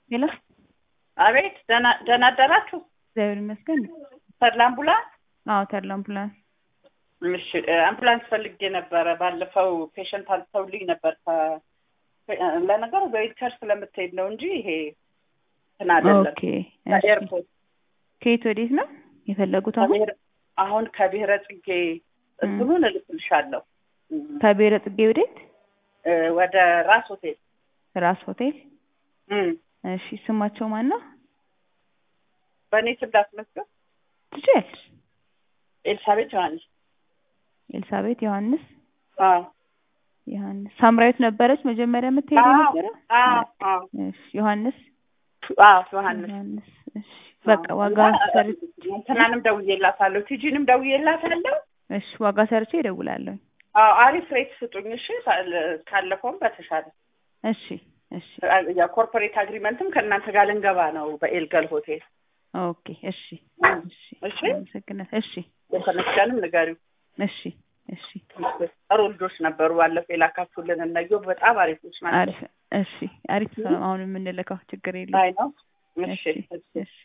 ሄሎ አቤት ደህና ደህና አደራችሁ? እግዚአብሔር ይመስገን። ተድላ አምቡላንስ? አዎ ተድላ አምቡላንስ። እሺ አምቡላንስ ፈልጌ ነበረ። ባለፈው ፔሸንት አንስተውልኝ ነበር። ከ- ለነገሩ በዊልቸር ስለምትሄድ ነው እንጂ ይሄ እንትን አይደለም። ኦኬ እሺ። ከኤርፖርት ከየት ወዴት ነው የፈለጉት? አሁን ከብሔረ- አሁን ከብሔረ ጽጌ እንትኑን እልክልሻለሁ ከብሔረ ጽጌ ወዴት? እ፣ ወደ ራስ ሆቴል ራስ ሆቴል። እም፣ እሺ ስማቸው ማን ነው? በእኔ ስም ላስመዝገብ። ትችያለሽ። ኤልሳቤት ዮሐንስ። ኤልሳቤት ዮሐንስ አዎ ዮሐንስ ሳምራዊት ነበረች መጀመሪያ የምትሄደው አዎ ነበረ? አዎ አዎ እሺ ዮሐንስ አዎ ዮሐንስ ዮሐንስ እሺ በቃ ዋጋ ሰር እንትናንም ደውዬላታለሁ፣ ቲጂንም ደውዬላታለሁ። እሺ ዋጋ ሰርቼ እደውላለሁ። አዎ አሪፍ ሬት ስጡኝ እሺ። ካለ- ካለፈውም በተሻለ እሺ እሺ የኮርፖሬት አግሪመንትም ከእናንተ ጋር ልንገባ ነው በኤልገል ሆቴል። ኦኬ እሺ እሺ እሺ አመሰግናለሁ። እሺ የተነሻንም ንገሪው። እሺ እሺ ጥሩ ልጆች ነበሩ። ባለፈው የላካችሁልን እነየው በጣም አሪፎች ናቸው። አሪፍ እሺ አሪፍ ነው። አሁን የምንልከው ችግር የለም። አይ ነው። እሺ እሺ እሺ እሺ